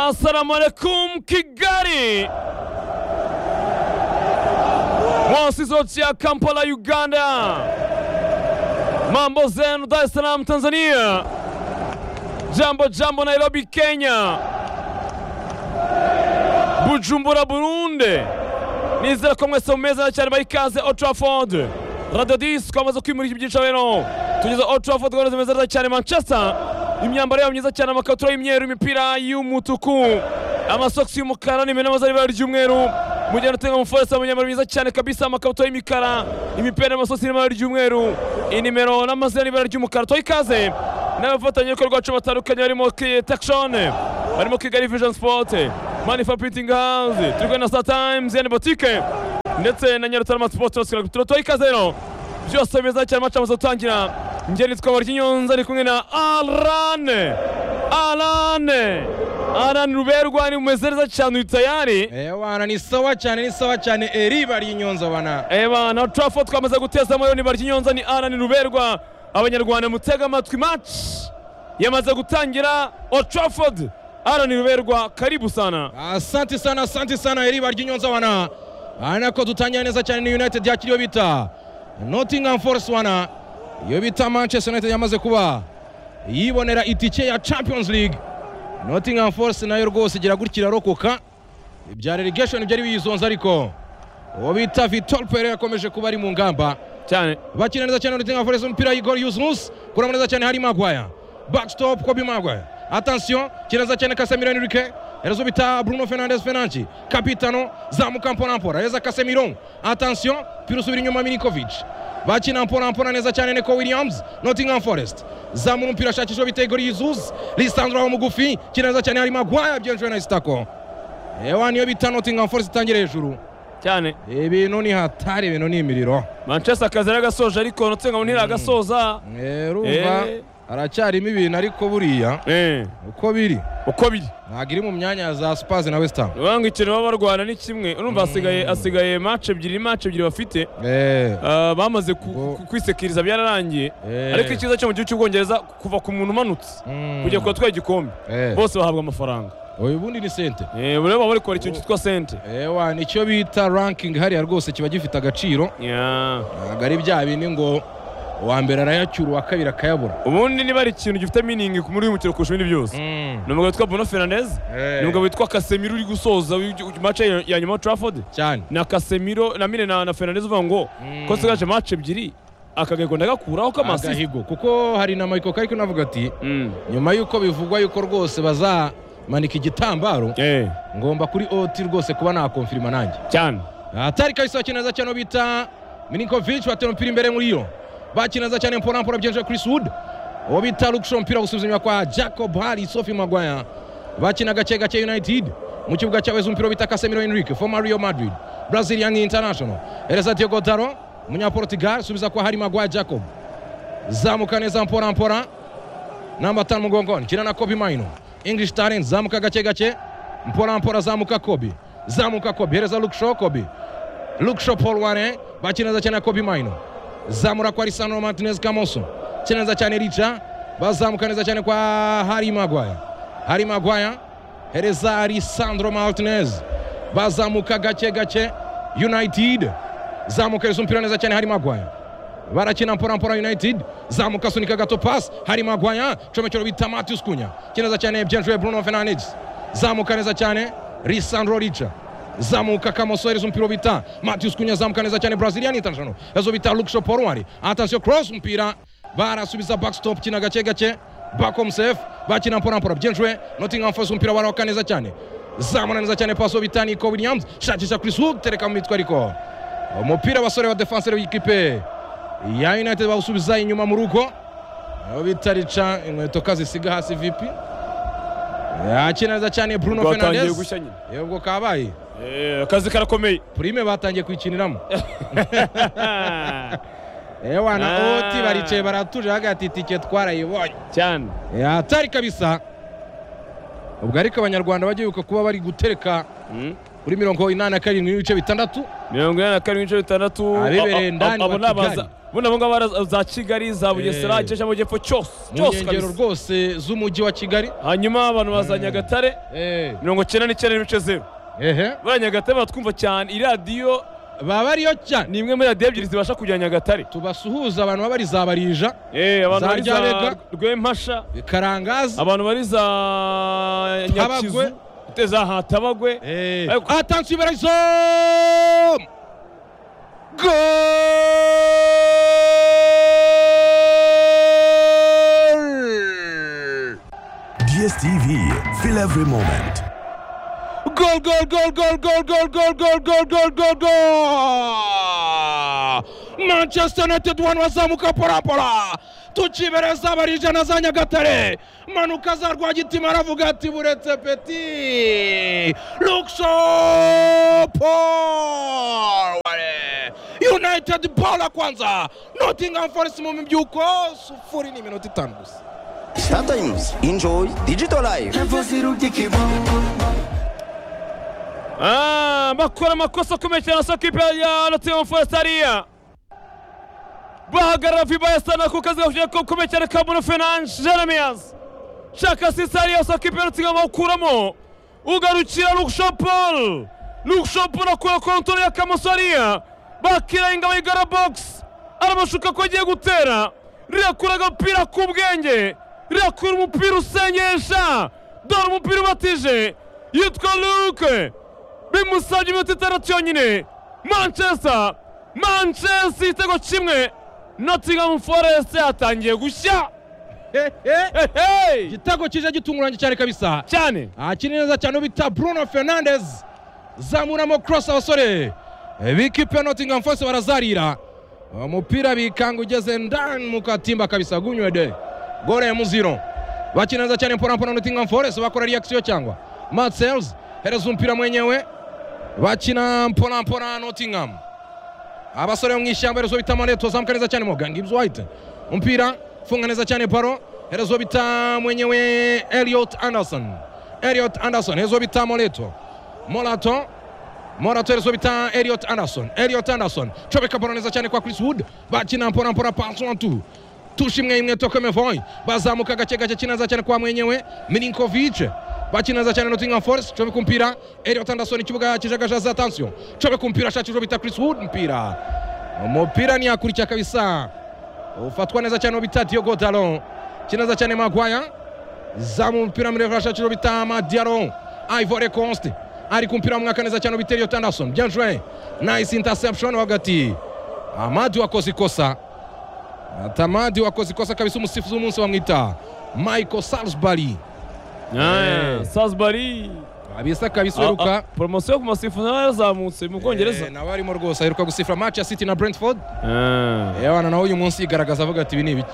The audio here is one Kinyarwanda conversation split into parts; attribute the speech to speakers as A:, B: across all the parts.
A: Assalamu alaikum Kigali! Mwasizo cha Kampala Uganda. Mambo zenu Dar es Salaam Tanzania. Jambo jambo Nairobi Kenya. Bujumbura Burundi. Nizera ko mwese mumeze cyane bayikaze Old Trafford. Radio Disc kwamaze kwimurika ibyicaro bino. Tugeze Old Trafford gahunda zimeze neza cyane Manchester. Imyambaro yabo myiza cyane amakabutura y'imyeru, imipira y'umutuku, amasogisi y'umukara n'imena zari ibara ry'umweru. Mu gihe anatenga umuforesa mu myambaro myiza cyane kabisa amakabutura y'imikara, imipira n'amasogisi n'ibara ry'umweru, inimero n'amazina n'ibara ry'umukara. Tuha ikaze n'abafatanyabikorwa bacu batandukanye barimo Takshon, barimo Kigali Vision Sport, Manifa Printing House, turi kumwe na Star Times, Yani Boutique ndetse na Nyarutarama Sport House. Tuha ikaze rero byose beza cyane amacu amaze gutangira. Njyeni twaba ry'inyonza ari kumwe na Arane Arane Arane ruberwa ni umeze neza cyane uri tayari
B: Ewana ni sawa cyane ni sawa cyane eriba ry'inyonza bana.
A: Eba na Trafford twamaze guteza amayo ni baryinyonza ni Arane ruberwa abanyarwanda mutega amatwi match yamaze gutangira Old Trafford Arane ruberwa karibu sana
B: Asante sana asante sana eriba ry'inyonza bana. Bana ko dutangira neza cyane ni United yakiriwe bita Nottingham Forest bana. iyo bita manchester united yamaze kuba yibonera itike ya champions league nottingham forest nayo rwose igira gutya irarokoka ibya relegation byari biyizonze ariko uwo bita vitor pere yakomeje kuba ari mu ngamba
A: cyane
B: bakina neza cyane nottingham forest umupira y'igor yusunus kuramo neza cyane hari magwaya backstop kobi magwaya atansiyo kireza cyane kasemiro enrique erezo bita bruno fernandes fenanci kapitano zamuka mporampora reza kasemiro atansiyo pira usubira inyuma minikovic bakina mporampora neza cyane neko williams nottingham forest zamura umupira ashakishwa bitego rizuzi risanduraho mugufi kina neza cyane hari magwaya byinjiwe na sitako ewa niyo bita nottingham forest itangira hejuru
A: cyane
B: ibintu ni hatari ibintu ni imiriro
A: Manchester akazi aragasoje ariko notsinga ntiragasoza
B: urumva
A: Eh.
B: haracyarimo ibintu ariko buriya
A: eh
B: uko biri
A: uko biri
B: ntabwo iri mu myanya za spazi na west ham
A: urabona ngo ikintu baba barwana ni kimwe urumva hasigaye hasigaye match ebyiri ni match ebyiri bafite
B: Eh,
A: Ah, bamaze ku-
B: Ubwo-
A: ku- kwisekiriza byararangiye
B: Eh.
A: ariko ikibazo cyo mu gihugu cy'ubwongereza kuva ku muntu umanutse
B: mm,
A: kujya ku batwaye igikombe
B: eh,
A: bose bahabwa amafaranga
B: uyu bundi ni sente
A: Eh, buriya baba bari kubara ikintu cyitwa sente
B: ewa nicyo bita ranking hariya rwose kiba gifite agaciro
A: Yeah.
B: ntabwo ari bya bindi ngo uwa mbere arayacyura uwa kabiri akayabura
A: ubundi niba ari ikintu gifite miningi muri uyu mukino kurusha ibindi byose ni umugabo witwa bruno fernandez ni umugabo witwa kasemiro uri gusoza mace ya nyuma ya trafford
B: cyane
A: na kasemiro na mine na na fernandez uvuga ngo
B: Mm.
A: ko sigaje mace ebyiri akagahigo ndagakuraho k'amasisi
B: agahigo kuko hari na michael kari kunavuga ati
A: Mm.
B: nyuma y'uko bivugwa yuko rwose bazamanika igitambaro
A: Eh,
B: ngomba kuri oti rwose kuba nakonfirima nanjye
A: cyane
B: atari kabisa bakina neza cyane uwo bita mininkovic batera umupira imbere muri yo bakina neza cyane mporampora byinjira chris wood uwo bita lukisho umupira gusubiza inyuma kwa jacob hari sofi magwaya bakina gake gake united mu kibuga cya weza umupira bita casemiro enrique former real madrid brazilian international ereza diego daro umunyaportugal subiza kwa hari magwaya jacob zamuka neza mporampora namba tanu mugongoni kina na kobi maino english talent zamuka gake gake mporampora zamuka kobi zamuka kobi hereza lukisho kobi lukisho paul wane bakina neza cyane na kobi maino zamura kwa lisandro martinez kamoso kina neza cyane rica bazamuka neza cyane kwa hari magwaya hari magwaya hereza lisandro martinez bazamuka gake gake united zamuka hereza umupira neza cyane hari magwaya barakina mporampora united zamuka asunika gato pasi hari magwaya comekero bita matius kunya kineza cyane byanjuwe bruno fernandes zamuka neza cyane risandro rica zamuka kamoso hereza umupira bita matius kunya zamuka neza cyane brazilian international ezo bita luksho porwari atansiyo cross umupira barasubiza backstop kina gake gake bakomsef bakina mporampora byanjuwe nottingham forest umupira barawuka neza cyane zamura neza cyane paso bita niko williams shakisha chris wood tereka mu mitwe ariko umupira abasore ba defansere b'ikipe ya United bawusubiza inyuma mu rugo aho bita rica inkweto kazisiga hasi vipi yakina neza cyane Bruno
A: Ubwo hatangiye
B: Fernandes
A: gushya nyine
B: yebwo kabaye
A: Eh, akazi karakomeye
B: prime batangiye kwikiniramo ewa na
A: Ah.
B: oti baricaye baratuje hagati itike twarayibonye
A: cyane
B: atari kabisa ubwo ariko abanyarwanda bajya bibuka kuba bari gutereka
A: Mm.
B: kuri mirongo inani na karindwi n'ibice bitandatu
A: mirongo inani na karindwi n'ibice bitandatu
B: Abibereye
A: Abo-
B: ndani
A: abo
B: wa
A: ni abaza-
B: Kigali.
A: bundi abo ngabo bara- za kigali za bugesera
B: Eh.
A: igice cy'amajyepfo cyose
B: mu
A: cyose
B: nkengero
A: kabisa
B: rwose z'umujyi wa kigali
A: hanyuma abantu baza nyagatare
B: Eh,
A: mirongo cyenda n'icyenda n'ibice zeru
B: ehe
A: buriya nyagatare baratwumva cyane iyi radiyo
B: baba ariyo cyane
A: ni imwe muri radiyo ebyiri zibasha kujya nyagatare
B: tubasuhuza abantu baba ari za barija
A: Eh, abantu
B: Za
A: bari za
B: Ryarega.
A: rwempasha
B: karangazi
A: abantu bari za
B: Tabagwe.
A: nyakizu te za hatabagwe Ariko-
B: atansi ibarazo Goal!
C: DSTV, feel every moment.
B: Goal, goal, goal, goal, goal, goal, goal, goal, goal, goal, goal, goal! Manchester United wanu wazamuka porapora tukibereza abarijana za Nyagatare manuka za Rwagitima aravuga ati buretse peti Luxo Paul United ball kwanza Nottingham Forest mu mbyuko sufuri ni minota itanu gusa
D: Star Times. Enjoy digital life.
A: Ah, bakora amakosa akomeye cyane asa kipe ya Nottingham Forest hariya bahagarara vibaya sana ku kazi gafite gakomeye cyane ka Bruno Fernandes Jeremias shaka asisi hariya asa kipe ya Nottingham awukuramo ugarukira Luke Shaw Paul Luke Shaw Paul akora kontoro ya Kamoso hariya bakira ingabo y'igara box aramashuka ko agiye gutera rirakura agapira k'ubwenge rirakura umupira usengesha dore umupira ubatije yitwa Luke bimusabye iminota itandatu yonyine manchester manchester igitego kimwe nottingham forest yatangiye gushya Ehehe!
B: igitego kije gitunguranye cyane kabisa
A: cyane
B: akiri neza cyane bita bruno fernandes zamuramo cross abasore b'ikipe ya nottingham forest barazarira umupira bikanga ugeze ndani mu katimba kabisa gunywede gole ya muziro bakina neza cyane mpora mpora nottingham forest bakora reaction cyangwa matsels hereza umupira mwenyewe bakina mpora mpora nottingham abasore bo mu ishyamba herezo bita maneto zamuka neza cyane moga ngibs white umupira funga neza cyane paro herezo bita mwenyewe eliot anderson eliot anderson herezo bita moleto morato morato herezo bita eliot anderson eliot anderson cobeka paro neza cyane kwa chris wood bakina mpora mpora pansoantu tushi imwe imwe tokemevoy bazamuka gake gake kina neza cyane kwa mwenyewe milinkovic bakina neza cyane nottingham forest cobeka umupira eliot anderson ikibuga kijagajaza atansiyo cobeka umupira ashakishwa bita chris wood umupira umupira ni yakurikiye kabisa ufatwa neza cyane uwo bita Diogo Dalot kineza cyane Maguire zamu umupira mrefu ashakishwa bita Madiaro Ivory Coast ari kumpira mwaka neza cyane uwo bita Elliot Anderson bien joué nice interception hagati Amadi wakoze ikosa Atamadi wakoze ikosa kabisa umusifuzi w'umunsi bamwita Michael Salisbury
A: Ah,
B: Eh.
A: salisbury
B: kabisa kabisa
A: Ah, ah,
B: uheruka
A: poromosiyo yo ku masifu nayo yazamutse mu bwongereza
B: Eh, nawe arimo rwose aheruka gusifura match ya City na Brentford
A: Ah.
B: Ewana nawe uyu munsi yigaragaza avuga ati ibi ni ibiki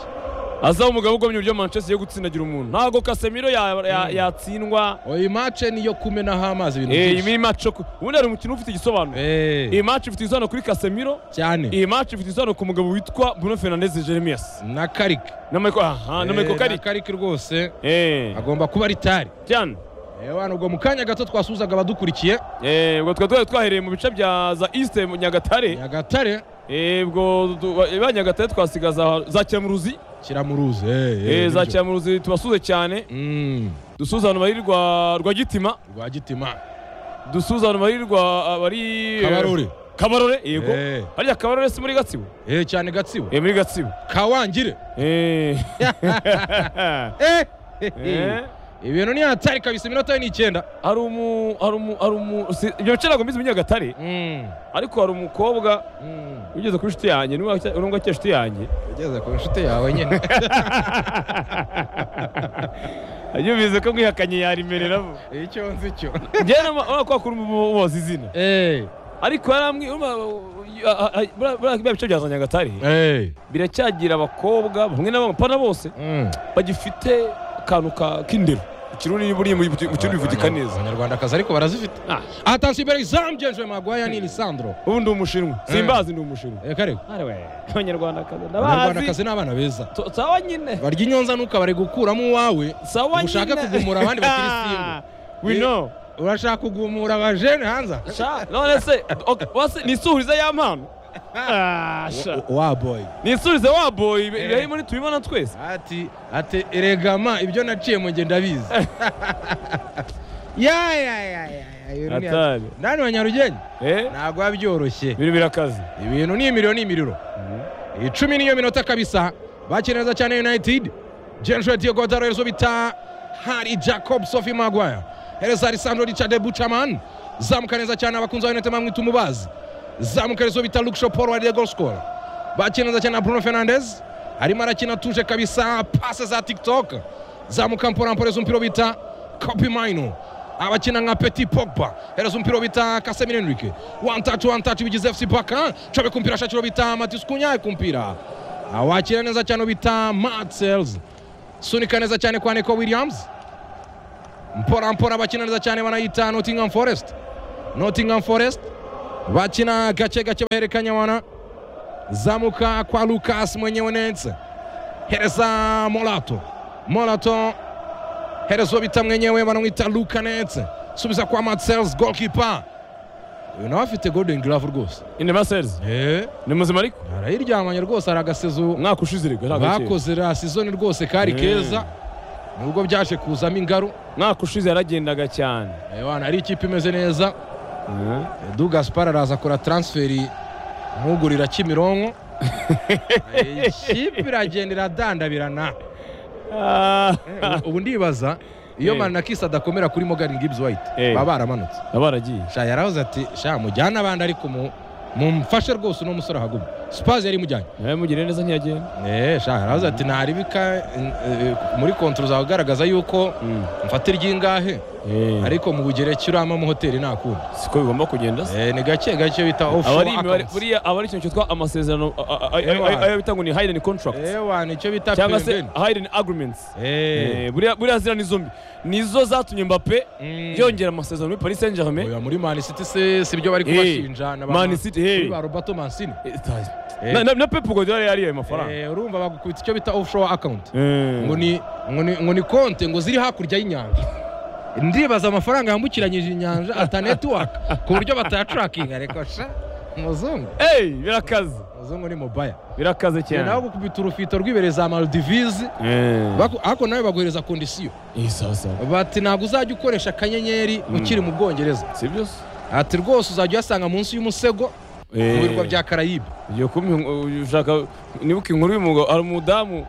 A: aza umugabo ugomye uburyo manchester yo gutsindagira umuntu ntabwo kasemiro ya- ya- yatsindwa
B: iyi mace niyo kumenaho amazi ibintu
A: Eh, iyi
B: byinshi
A: ni match yo ku- ubundi hari umukino ufite igisobanuro
B: Eh,
A: iyi match ifite igisobanuro kuri kasemiro
B: cyane
A: iyi match ifite igisobanuro ku mugabo witwa bruno fernandes jeremias
B: na karike
A: na michael aha na
B: Eh,
A: michael
B: na
A: carrick
B: karike rwose
A: eh
B: agomba kuba ari tari
A: cyane
B: ewana ubwo mu kanya gato twasuhuzaga abadukurikiye
A: Eh, ubwo twari twari twahereye mu bice bya za East mu Nyagatare
B: nyagatare
A: Eh, ubwo du- ba ba Nyagatare twasigaza za Cyamuruzi
B: kiramuruzi
A: Eh, za Cyamuruzi tubasuze cyane dusuze abantu bari rwa rwa Gitima
B: rwa gitima
A: dusuze abantu bari rwa abari
B: kabarore
A: Kabarore yego
B: Eh.
A: harya Kabarore si muri Gatsibo
B: Eh, cyane gatsibo
A: eh muri Gatsibo
B: kawangire
A: eh
B: Eh,
A: Eh.
B: ibintu ni hatari kabisa iminota ye ni icyenda
A: hari umu hari umu hari umu si- ibyo bice ntabwo mbizi mu Nyagatare
B: Mm,
A: ariko hari umukobwa
B: mm.
A: ugeze kuri inshuti yanjye niba urumva akiri inshuti yanjye
B: ugeze ku nshuti yawe nyine
A: yubize ko mwihakanye yarimereramo
B: icyo nzi cyo
A: njyewe urabona ko wakura umubozi izina
B: Eh,
A: ariko yaramwi urumva, ah, ah, buriya- buriya bya bice bya za nyagatare
B: eh,
A: biracyagira abakobwa bamwe na bamwe pana bose
B: mm.
A: bagifite akantu ka- k'indero ikiruni buri mu mu kiruni bivutika neza
B: abanyarwandakazi ariko barazifite
A: Ah,
B: atansi imbere izamu jenjwe magwaya ni lisandro
A: ubu ndi umushinwa simbazi ndi umushinwa
B: Eh, karego
A: abanyarwandakazi ndabazi
B: abanyarwandakazi ni abana beza
A: To- sawa nyine
B: barya inyonza ntukabare gukuramo uwawe
A: sawa nyine
B: ushaka kugumura abandi bakiri
A: Ah,
B: simba
A: we
B: Eh,
A: know
B: urashaka kugumura abajene hanza
A: Sha, none se ok, wase ni suhuriza y'ampano Ah, sha.
B: wa boy
A: nisubize waboye ibi- ibi
B: Eh.
A: harimo ntitubibona twese
B: ati ati eregama ibyo naciye mu ngendo abizi ya ya ya ya ya, ibintu ni-
A: Hatari.
B: nani wa nyarugenge
A: Eh,
B: ntabwo biba byoroshye
A: ibintu birakaze
B: ibintu ni imiriro ni imiriro icumi niyo minota kabisa bakina neza cyane united jenshwe diego daroyezo bita hari jacob sophie maguire hereza alessandro richard buchaman zamuka neza cyane abakunzi ba united bamwita umubazi zamuka rezo bita luke shaw paul wa diego score bakina neza cyane na bruno fernandez arimo arakina tuje kabisa pase za tiktok zamuka mporamporeza umupira bita kopi maino abakina nka petit pogba hereza umupira bita kasemiro henrike one touch one touch bigize fc baka cobe kumpira shakiro bita matis kunyaye kumpira awakira neza cyane bita matsels sunika neza cyane kwa neko williams mpora mpora bakina neza cyane banayita nottingham forest nottingham forest bakina gake gake baherekanya wana zamuka kwa lucas mwenyewe netse hereza molato molato herezwa bita mwenyewe banamwita luka netse subiza kwa matsels golkipa uyu nawe afite golden glove rwose
A: universels ni muzima ariko
B: arayiryamanye rwose ari agasezo
A: umwaka ushize ariko ntabwo akiri.
B: bakoze ra sizoni rwose kari
A: Mm.
B: keza nubwo byaje kuzamo ingaru
A: umwaka ushize yaragendaga cyane
B: Eh, wana ari ikipe imeze neza
A: Mhm.
B: dugaspar araza akora transferi nkugurira kimironko Eh, ikipe iragenda iradandabirana
A: Ah,
B: ubu ndibaza iyo
A: Eh.
B: manakisi adakomera kuri morgan gibbs white
A: Eh.
B: baba baramanutse
A: baba baragiye
B: sha yaravuze ati sha mujyane abandi ariko mu- mumfashe rwose uno musore ahaguma spazi yari imujyanye
A: nawe mugire neza ntiyagenda
B: Eh, sha yaravuze ati ntari bika muri kontro zawe ugaragaza yuko
A: Mm.
B: mfata iry'ingahe
A: Eh,
B: ariko mu bugereki urama mu hoteli ntakundi
A: siko bigomba kugenda se
B: Eh, ni gake gake bita
A: aba
B: offshore
A: ari imibare
B: accounts.
A: buriya aba ari ikintu cyitwa amasezerano a- a- a-
B: Ewa.
A: ayo bita ngo ni hidden contracts
B: Eh, wa, nicyo bita
A: cyangwa se
B: pembeni.
A: hidden agreements
B: Eh,
A: Eh, buriya buriya ziriya ni zombi nizo zatumye mbappe
B: Mm.
A: yongera amasezerano muri paris saint germain
B: oya, muri man city se si byo bari
A: Eh,
B: kubashinja na ba-
A: Man City, eh.
B: kuri ba roberto mancini Eh.
A: na, na, na pep guardiola yari ayo mafaranga
B: Eh, urumva bagukubita icyo bita offshore account
A: Eh.
B: ngo ni ngo ni ngo ni konte ngo ziri hakurya y'inyanja ndibaza amafaranga yambukiranyije inyanja atanetiwaka ku buryo batayacurakinga reka sha umuzungu
A: Hey, birakaze
B: umuzungu ni mobaya
A: birakaze
B: nawe
A: cyane
B: gukubita urufito rw'ibere za maldivize
A: Eh.
B: baku- ariko nawe baguhereza kondisiyo
A: Eh, sawa sawa
B: bati ntabwo uzajya ukoresha akanyenyeri ukiri mu bwongereza
A: si byo se
B: ati rwose uzajya uyasanga munsi y'umusego mu birwa bya karayibe
A: ugiye kumpa ushaka nibuka inkuru y'umugabo hari umudamu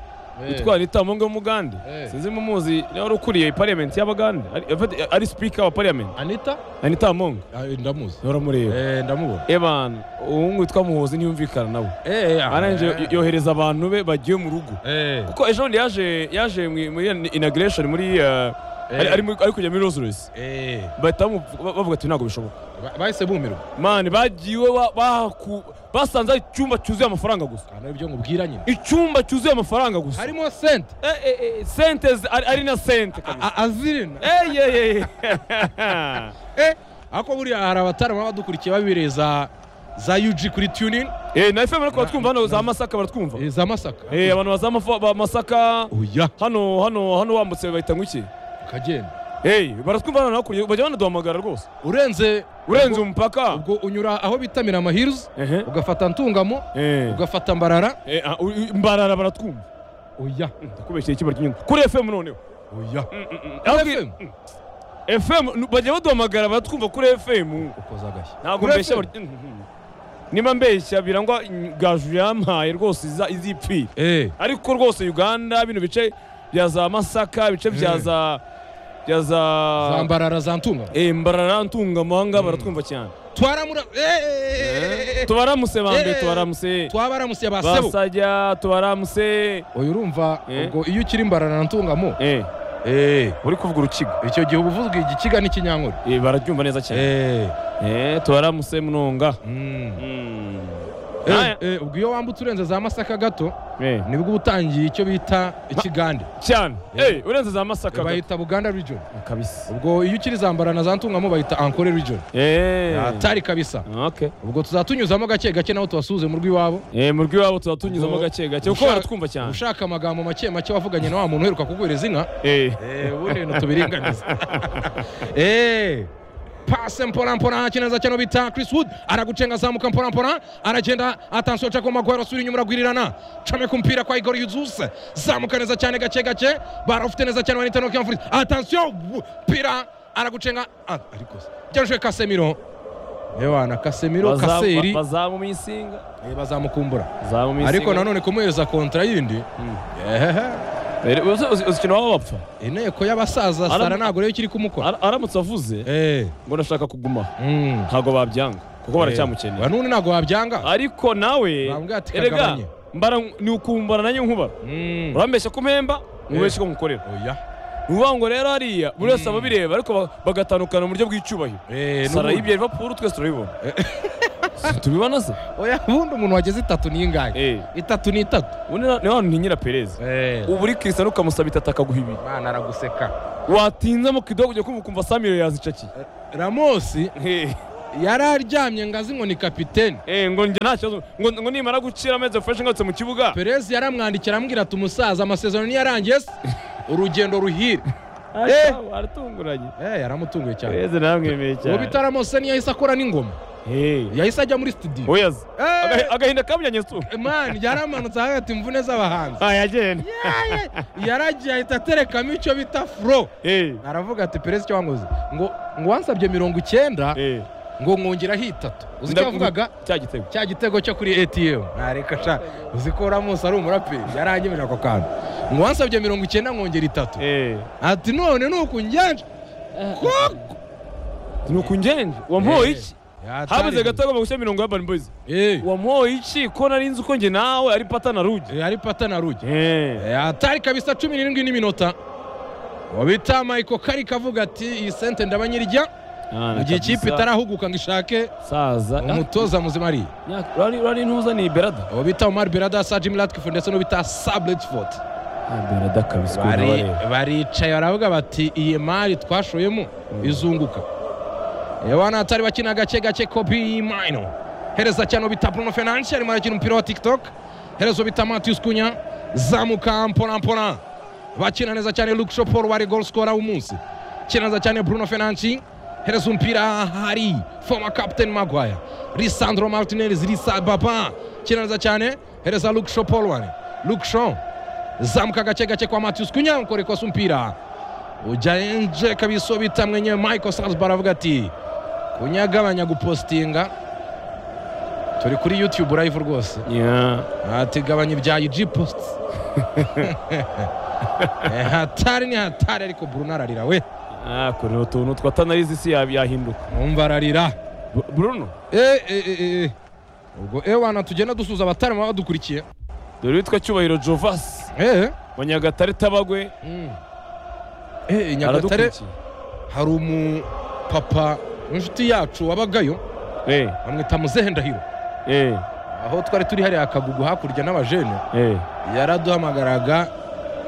A: utwara itamo ngo w'umugande
B: Eh.
A: sinzi mumuzi niba wari ukuriye pariyamenti y'abagande ari- afite- ari speaker wa pariyamenti
B: anita
A: anita monga
B: Ah, ndamuzi
A: uramureba
B: Eh, ndamubona
A: ebana umuhungu witwa muhozi ntiyumvikana nawe
B: Eh, eh, ah,
A: arangije
B: eh.
A: yohereza abantu be bagiye mu rugo
B: Eh,
A: kuko ejo bundi yaje yaje mu- muri inagiresheni muri eh,
B: Eh.
A: ari- ari muri- ari kujya muri rosi rosi
B: eh.
A: bahita bamu- ba- bavuga ati ntabwo bishoboka
B: Ba- bahise bumirwa
A: mani bagiwe ba- bahaku- basanze ari icyumba cyuzuye amafaranga gusa
B: Ah, nibyo nkubwira nyine
A: icyumba cyuzuye amafaranga gusa
B: harimo sente
A: Eh, eh, eh, sente zi- ari ari na sente kabisa
B: A- azirina
A: Eh, yeah, yeah, yeah.
B: Eh, ariko buriya hari abatarama badukurikiye babireza za UG kuri tunin
A: Eh, na fm ariko baratwumva hano za masaka baratwumva
B: za masaka
A: Eh, abantu baza Mafa- ba masaka
B: oya
A: hano hano hano wambutse bahita ngo iki
B: ukagenda
A: Eh, baratwumva hano hakurya bajya banaduhamagara rwose
B: urenze
A: urenze
B: ubwo-
A: umupaka
B: ubwo unyura aho bitamira amahirizi
A: Ehe.
B: ugafata ntungamo
A: Eh.
B: ugafata mbarara
A: Eh, ah, u- u- mbarara baratwumva
B: oya
A: ndakubeshyira ikiba ry'inyungu kuri fm noneho
B: oya
A: Ahubwo- fm nu- bajya baduhamagara baratwumva kuri fm
B: ukoze agashya
A: ntabwo
B: Kuri
A: mbeshya
B: FM.
A: buri- niba mbeshya birangwa gaju yampaye rwose iza- izipfira
B: eh
A: ariko rwose uganda bino bice bya za masaka bice bya
B: Mm.
A: za bya
B: za
A: za
B: mbarara za ntungamo
A: Eh, mbarara ntunga amahanga baratwumva cyane
B: twaramura eh, eh, eh, eh,
A: tubaramuse bambe
B: Eh.
A: tubaramuse
B: twabaramusiye ba sebo
A: basajya tubaramuse
B: oya urumva
A: Eh.
B: ubwo iyo ukiri mbarara na ntungamo
A: Eh,
B: eh
A: uri kuvuga urukiga
B: icyo gihe uba uvuga igikiga n'ikinyankuru
A: Eh, barabyumva neza cyane
B: eh
A: Eh, tubaramuse munonga
B: mm.
A: Mm.
B: Eh,
A: Aya.
B: eh, ubwo iyo wambutse urenze za masaka gato
A: Eh,
B: nibwo uba utangiye icyo bita ikigande
A: cyane
B: Eh.
A: Eh, urenze za masaka gato.
B: bahita buganda region
A: kabisa
B: ubwo iyo ukiri zambara na za ntungamo bahita ankore region
A: Eh.
B: atari kabisa
A: Okay.
B: ubwo tuzatunyuzamo gake gake naho tubasuhuze mu rw'iwabo
A: Eh, mu rw'iwabo tuba tunyuzamo
B: Ubwo-
A: gake gake kuko
B: ushaka-
A: baratwumva cyane
B: ushaka amagambo make make wavuganye na wa muntu uheruka kuguhereza inka
A: Eh.
B: ubundi ibintu tubiringaniza Eh, pase mpora mpora achineza cyane bita Chris Wood anagucenga zamuka mpora mpora anagenda attention Jacob Maguire asubira inyuma aragwirirana chame kumpira kwa Igor Yuzus zamuka neza cyane gake gake barafite neza cyane wanita no kiamfuri attention wu- pira anagucenga ah, ariko se. Joshua Casemiro Ewana Casemiro Kaseri
A: bazamumisinga
B: eh, bazamukumbura
A: bazamumisinga
B: ariko nanone kumuhereza kontra yindi ehehe
A: uzikino waba bapfa
B: inteko y'abasaza sara
A: Aram-
B: ntabwo rero kiri kumukora
A: Ara- aramutse avuze
B: eh
A: ngo ndashaka kuguma
B: mm.
A: ntabwo babyanga kuko baracyamukeneye
B: banuni ntabwo wabyanga
A: ariko nawe
B: Bambwira ati
A: erega
B: kagabanye.
A: mbara ni ukumbara nanjye nkubara
B: Mm.
A: urambeshya ko mpemba nkubeshya ko nkukorera
B: oya
A: ni ukuvuga ngo rero hariya buri wese aba abireba ariko ba- bagatandukana mu buryo bw'icyubahiro
B: Eh,
A: sara
B: n'ubundi.
A: yibye Liverpool twese turabibona tubibona se
B: oya ubundi umuntu wageze itatu ni ingahe
A: Eh.
B: itatu ni itatu
A: ubu ni ni wa ntinyira perez ubu uri Cristiano ukamusaba itatu akaguha ibiri
B: imana araguseka
A: watinzamo kidogo ujya kumva ukumva samire yazicakiye
B: ramosi
A: Eh,
B: yari aryamye ngazi ngo ni kapiteni
A: eh, ngo njye nta kibazo ngo ngo nimara gucira amezi fresh ngarutse mu kibuga
B: perezi yaramwandikira amubwira ati umusaza amasezerano niyarangiye se urugendo ruhire Eh.
A: aratunguranye
B: Eh, yaramutunguye cyane
A: perez naramwemeye
B: uwo
A: cyane
B: bita ramosi niyo yahise akora n'ingoma
A: Eh.
B: yahise ajya muri studio
A: oyazi
B: Eh.
A: Aga- agahinda kamujyanye su
B: mani yaramanutse hagati imvune z'abahanzi
A: ayagenda
B: yaragiye ahita aterekamo icyo bita furo
A: Eh.
B: aravuga ati perezi icyo wanguze ngo ngo wansabye mirongo icyenda
A: Eh.
B: ngo mwongeraho itatu uzi icyo
A: Ndavuga-
B: yavugaga
A: cya gitego
B: cya gitego cyo kuri atm ntareka sha uzi ko uramusi ari umuraperi yaranyemeje ako kantu ngo wansabye mirongo icyenda nkongera itatu
A: Eh.
B: ati none ni uku njyanje koko
A: nuko ngenje wamuhoye iki habuze
B: gato
A: gato agomba gushyira mirongo ya Urban Boys
B: Eh,
A: wamuhoye iki ko nari nzi ko njye nawe ari pata na ruge
B: eh, ari pata na ruge
A: Eh.
B: Eh, atari kabisa cumi n'irindwi n'iminota uwo bita mayiko kari kavuga ati iyi sente ndabanyirya mu gihe ikipe itarahuguka ngo ishake
A: saza
B: umutoza muzima ari
A: urari ntuza ni berada
B: uwo bita omar berada sajim ratkifu ndetse n'uwo bita sabletford
A: berada kabisa
B: bari baricaye baravuga bati iyi mari twashoyemo izunguka yewe natari bakina gake gake kopi mayino hereza cyane bita bruno fenanshi arimo arakina umupira wa tiktok hereza bita matius kunya zamuka mpora mpora bakina neza cyane luke shopor wari gol scorer w'umunsi kina neza cyane bruno fenanshi hereza umupira hari former captain maguire lisandro martinez risa baba kina neza cyane hereza luke shopor wari luke shaw zamuka gake gake kwa Matius Kunya ukorekosa umupira ujya nje kabisa uwo bita mwenyewe Michael Salzbar aravuga ati Kunya agabanya gupostinga turi kuri YouTube live rwose ati gabanya ibya IG post Eh, hatari ni hatari ariko Bruno ararira we
A: ako ni utuntu twatanariza isi ya- yahinduka
B: numva ararira
A: Bru- bruno
B: eh eh eh, eh ubwo ewana tugenda dusuza abatari baba badukurikiye
A: dore witwa cyubahiro jovasi
B: eh
A: wa nyagatare tabagwe
B: mm. eh Nyagatare
A: aradukurikiye
B: hari umupapa w'inshuti yacu wabagayo
A: Eh,
B: bamwita muzehe ndahiro
A: eh,
B: aho twari turi hariya akagugu hakurya n'abajene
A: eh,
B: yaraduhamagaraga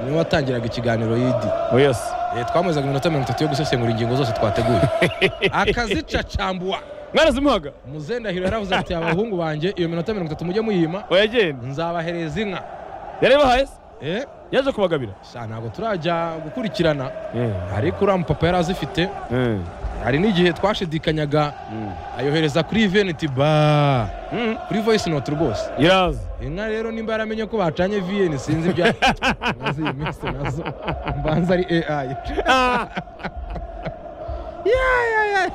B: niwe watangiraga ikiganiro yidi
A: oyasi
B: Eh, twamuhezaga iminota mirongo itatu yo gusesengura ingingo zose twateguye akazicacambua
A: mwarazimuhaga
B: muzehe ndahiro yaravuze ati abahungu banjye iyo minota mirongo itatu mujye muyima
A: oyagenda
B: nzabahereza inka
A: yari yabahaye se
B: Eh,
A: yaje kubagabira
B: sha ntabwo turajya gukurikirana
A: Eh,
B: ariko uriya mupapa yari azifite
A: eh,
B: hari n'igihe twashidikanyaga
A: mm.
B: ayohereza kuri veneti ba
A: Mm,
B: kuri voice note rwose
A: iraza
B: inka rero nimba yaramenye ko bacanye vn sinzi ibyo maze iyi minsi nazo mbanza ari ai Ya, ya, ya.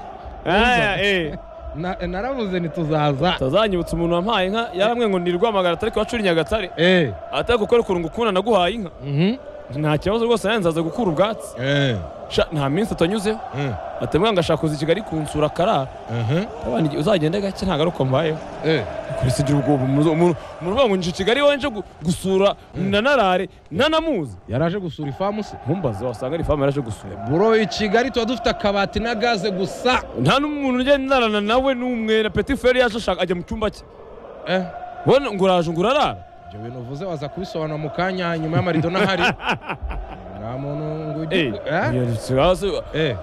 A: Aya, eh.
B: Na- naravuze ntituzaza
A: tazanyibutsa umuntu wampaye inka yaramwe ngo ni rwamagara atari kuwacura nyagatare
B: Eh,
A: atari gukora ukuntu ukunda naguhaye inka
B: mhm,
A: nta kibazo rwose nanjye nzaza gukura ubwatsi
B: eh,
A: Sha, nta minsi atanyuzeho
B: eh,
A: atemwa ngo ashaka kuza i kigali kunsura akarara
B: mhm,
A: abana igihe uzagenda gake ntabwo ari uko mbayeho
B: eh.
A: kurese igira ubwoba umuntu umuntu uvuga ngo nje i kigali iwawe nje gu- gusura nanarare nanamuzi
B: yaraje gusura ifamu se
A: nkumbaze wasanga ari famu yaraje gusura
B: buro i kigali tuba dufite akabati na gaze gusa
A: nta n'umuntu ugenda ndarana nawe n'umwe na peti feri yaje ashaka ajya mu cyumba cye
B: Eh,
A: ubona ngo uraje ngo urarara
B: ibyo bintu uvuze waza kubisobanura mu kanya nyuma y'amarido n'ahari nta muntu ngo ujye
A: Eh,
B: Eh?
A: iyo si- hasi-
B: Eh,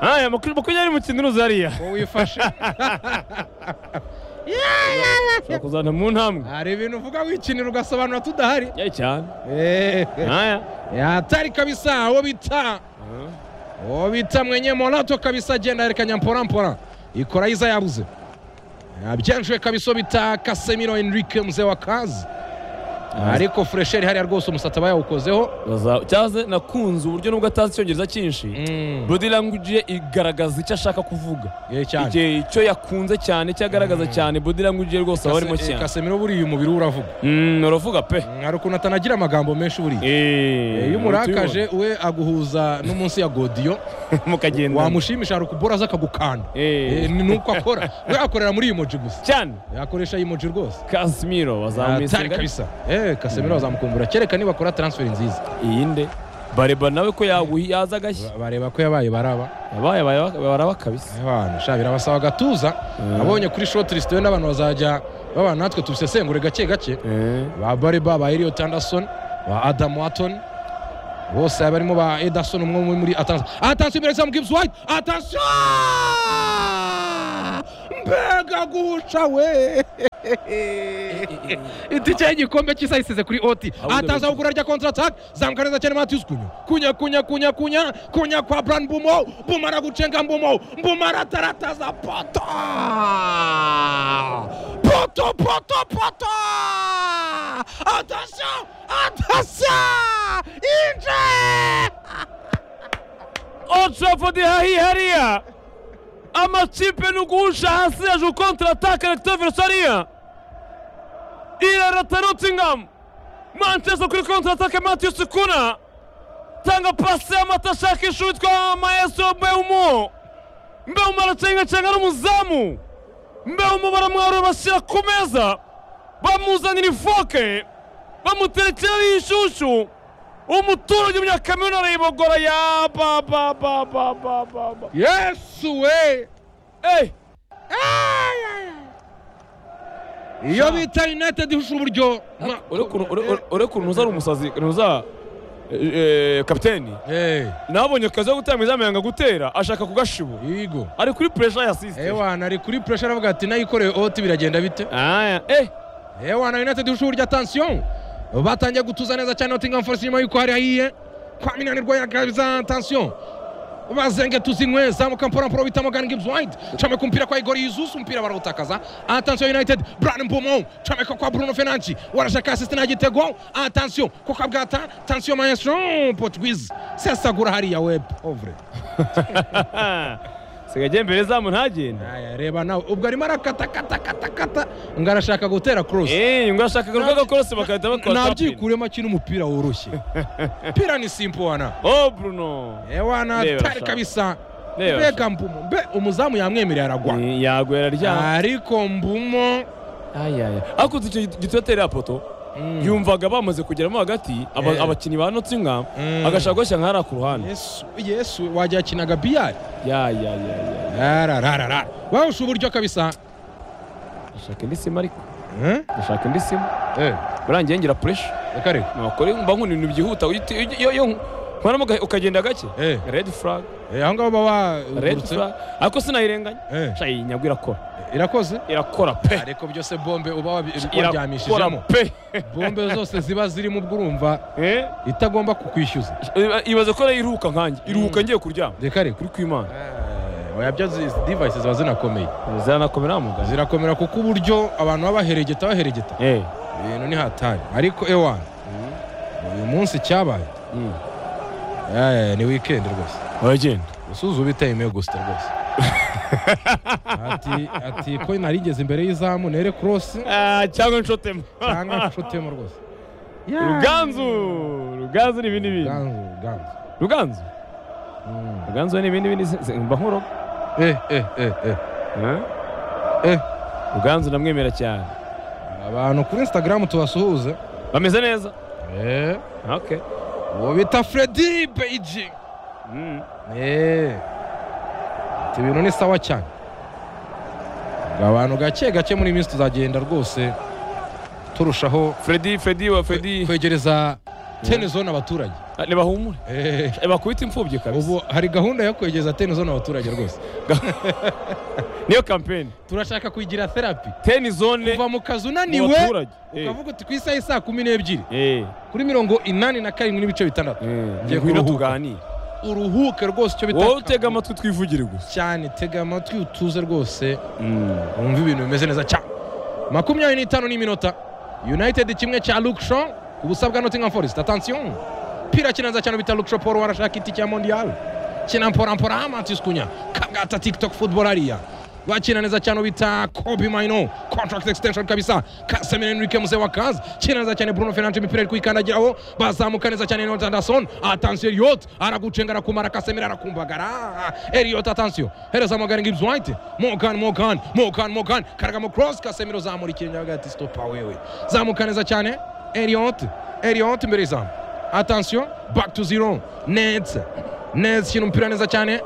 A: aya amakuru makuru yari mu kinturuzi hariya
B: wowe wifashe
A: ushobora kuzana mu ntambwe
B: hari ibintu uvuga wikinira ugasobanura tudahari
A: cyane
B: Eh,
A: aya
B: atari kabisa uwo bita obita mwenye monato kabisa agenda yerekanya mporampora ikoraiza yabuze yabyanjwe kabisa obita kasemiro enrique mzee wa kazi ariko furesheri hariya rwose umusatsi aba yawukozeho
A: Baza- cyaze nakunze uburyo nubwo atazi icyongereza cyinshi
B: Mm.
A: body language ye igaragaza icyo ashaka kuvuga
B: Eh, cyane.
A: igihe icyo yakunze cyane icyo agaragaza cyane body language ye rwose aba arimo
B: Kase- eh,
A: cyane
B: kasemiro buriya umubiri we uravuga
A: Mm, uravuga pe
B: hari ukuntu atanagira amagambo menshi buriya Eh, iyo umurakaje we aguhuza n'umunsi ya godiyo
A: mukagenda
B: wamushimisha hari ukubora aza akagukanda
A: Eh.
B: Eh, ni nuko akora we akorera muri emoji gusa
A: cyane
B: yakoresha emoji rwose
A: Casemiro
B: atari
A: wazamumisinga
B: kabisa eh kasemiro bazamukumbura kereka niba akora transfer nziza
A: iyi nde bareba nawe ko yaguhi yaza agashya
B: Ba- bareba ko yabaye baraba
A: yabaye baraba kabisa
B: abantu sha birabasaba agatuza abonye kuri shortlist we n'abantu bazajya babana natwe tubisesengure gake gake ba Bareba ba Elliot Anderson ba Adam Watson bose barimo ba Ederson umwe muri- muri atansi atansi imbere Sam Gibbs White atansi mbega guhusha we itike y'igikombe cy'isi ayisize kuri oti
A: Ahubwo
B: atansi aho kurarya kontra attack zamukaneza cyane Matthews kunya kunya kunya kunya kunya kunya kwa Brian Mbumo Mbumo aragucenga Mbumo Mbumo aratarataza poto poto poto poto attention attention inje
A: Old Trafford hahihariya amakipe ni uguhusha hasi yaje kontra ataka Recto Versariya irarata Nottingham Manchester kuri kontra ataka Matthews Kuna tanga pasi y'amata ashaka ishutwa Maestro Mbeumo Mbeumo aracengacenga n'umuzamu Mbeumo baramwarura bashyira ku meza bamuzanira ifoke bamuterekeraho inshyushyu umuturage umunyakamena arayibogora ya ba ba ba ba ba ba ba
B: yesu we
A: Ey!
B: iyo bita united ihusha uburyo Ma-
A: ureke ukuntu uza ari umusazi uza kapiteni
B: Eh,
A: nabonye akazi ko gutanga izamu yanga gutera ashaka kugashibu
B: yego
A: ari kuri puresha yasisite
B: ewana ari kuri pressure aravuga ati nayikoreye oti biragenda bite ewana united ihusha uburyo atansiyo batangiye gutuza neza cyane nottingham forest nyuma y'uko hari hahiye kwa minanirwa yagabiza tansiyo bazenge tuzinywe zamuka mpora bita Morgan Gibbs White cameka umupira kwa Igor Yusus umupira barawutakaza attention United Brian Mbumo cameka kwa Bruno Fernandes warashaka assist na gitego attention ko kabwata attention maestro Portuguese sesagura hariya web ovre
A: sigagiye mbere zamu ntagenda
B: aya reba nawe ubwo arimo arakata kata kata kata ngo arashaka gutera cross
A: eee ngo ashaka urugaga korose bagahita bakora tapin.
B: nabyikuremo akina umupira woroshye pira ni simple wana
A: oh bruno
B: ewana
A: Ndeba
B: tari
A: sha.
B: kabisa
A: Ndeba
B: mbega mbumo mbe umuzamu yamwemereye aragwa
A: Eh, yaguye araryama
B: ariko mbumo
A: ariko uzi icyo gitotera ya poto yumvaga bamaze kugeramo hagati aba-
B: Eh.
A: abakinnyi ba nottingham
B: Mm.
A: agashaka gushyira nk'ahariya ku ruhande
B: yesu yesu wajya akinaga biyari
A: ya ya ya ya
B: rarararara bahusha uburyo kabisa
A: ndashaka indi simu ariko
B: Eh?
A: ndashaka indi simu
B: Eh,
A: urangiye ngira puresha
B: reka reka
A: nakore mba nkunda ibintu byihuta uhita- iyo- iyo- iyo nkoramo uga- ukagenda gake
B: Eh.
A: redi furaga
B: Eh, aho ngaho baba
A: redi
B: bagurutse
A: furaga ariko sinayirenganya
B: Eh.
A: sha iyi nyagwa irakora
B: irakoze
A: irakora pe
B: ariko byose bombe uba
A: irakora
B: wabyamishijemo
A: pe
B: bombe zose ziba zirimo ubwo urumva
A: Eh?
B: itagomba kukwishyuza
A: ibaze ko nayiruhuka nkanjye iruhuka ngiye kuryama
B: reka reka
A: kuri kwimana
B: Eh, oya byo izi divayisi ziba zinakomeye
A: ziranakomera muganga
B: zirakomera kuko uburyo abantu baba baherigeta baherigeta
A: Eh.
B: ibintu ni hatari ariko ewana uyu munsi cyabaye
A: Mm.
B: Eh, ni weekend rwose
A: uragenda
B: usuza ubitaye ime gusa rwose ati ati ko narigeze imbere y'izamu nere cross
A: Ah, cyangwa nshotemo
B: cyangwa nshotemo rwose
A: ruganzu ruganzu ni ibindi bintu
B: ganzu ganzu
A: ruganzu
B: Mm.
A: ruganzu we ni ibindi bindi se- se- mba nk'urugo
B: eh eh eh eh
A: Eh?
B: Eh.
A: ruganzu ndamwemera cyane
B: abantu kuri instagram tubasuhuze
A: bameze neza
B: eh
A: okay
B: uwo bita Freddy Beijing
A: Mm.
B: eh ati ibintu ni sawa cyane ngo abantu gake gake muri iyi minsi tuzagenda rwose turushaho
A: Freddy Freddy wa Freddy
B: kwegereza tene zone abaturage
A: Ah, nibahumure
B: eh
A: Eh, bakubita imfubyi kabisa
B: ubu hari gahunda yo kwegereza teni zone abaturage rwose
A: niyo kampeni
B: turashaka kuyigira therapy
A: teni zone
B: kuva mu kazi
A: mu
B: unaniwe
A: baturage Eh.
B: ukavuga uti ku isaha y'i saa kumi n'ebyiri
A: Eh.
B: kuri mirongo inani na karindwi n'ibice bitandatu
A: Eh.
B: Ngiye
A: ngwino
B: kuruhuka.
A: tuganire
B: uruhuke rwose icyo bita
A: wowe utega amatwi twivugire gusa
B: cyane tega amatwi utuze rwose wumva ibintu bimeze neza cyane makumyabiri n'itanu n'iminota united kimwe cya lukisho ku busa bwa nottingham forest atansiyo pira kinaza cyane bita lukisho paul warashaka iti cya mondial kina mporampora matis kunya kabwata tiktok football hariya wakina neza cyane bita kobi maino contract extension kabisa kasemire enrique muze wa kazi kina neza cyane bruno fernandes imipira iri kwikandagiraho bazamuka neza cyane Elliot anderson atansiyo elliot aragucenga arakumara kasemire arakumbagara elliot atansiyo hereza morgan gibbs white morgan morgan morgan morgan karagamo cross kasemire uzamura ikirenge agati stopa wewe zamuka neza cyane elliot elliot imbere y'izamu atansiyo back to zero nets nets kintu umupira neza cyane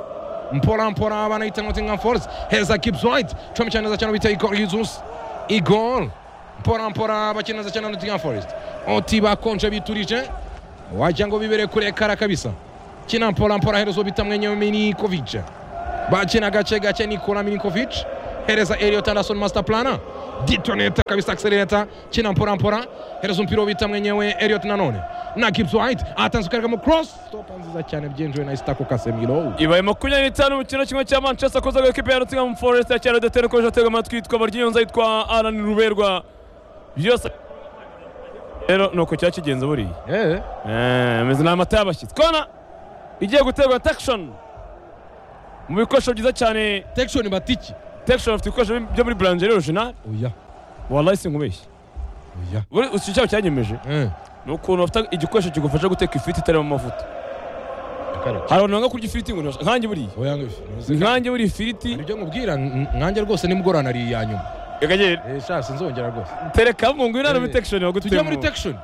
B: mpora mpora abanayita nottingham forest heza gibbs white cumi cyane neza cyane bita igor yuzusi igor mpora mpora bakina neza cyane nottingham forest oti bakonje biturije wagira ngo bibere kure kara kabisa kina mpora mpora herezo bita mwenyewe minikovic bakina gace gace nikola minikovic hereza Elliot Anderson master plana ditoneta kabisa accelerator china mpora mpora hereza mpira ubita mwenyewe Elliot nanone na Gibbs White atanze ukaragamo cross stopa nziza cyane byenjewe na Istako Casemiro
A: ibaye makumyabiri n'itanu mu kintu kimwe cya manchester koza ngo ikipe ya nottingham forest ya cyaro datera ukomeje atega amatwi yitwa baryiyonza yitwa alan ruberwa byose rero ni uko cyari kigenze buriya
B: eh
A: Eh, ameze ni amata y'abashyitsi kona igiye guterwa takishoni mu bikoresho byiza cyane
B: Texon Batiki
A: takishoni afite ibikoresho byo muri buranjeri orojinali
B: oya
A: warayi sinkubeshye
B: oya
A: buri iki cyabo cyanyemeje
B: eh
A: ni ukuntu bafite igikoresho kigufasha guteka ifiriti itarimo amavuta
B: akara
A: hari abantu banga kurya ifiriti ngo ntibashe- nkanjye buriya
B: oya ngifi
A: nkanjye buriya ifiriti
B: ibyo nkubwira nkanjye rwose nimugorana ari iya nyuma
A: Gagagere,
B: eh sha sinzongera rwose
A: tereka mu ngwino hano muri
B: Eh,
A: takishoni baguteye
B: tujya muri Texon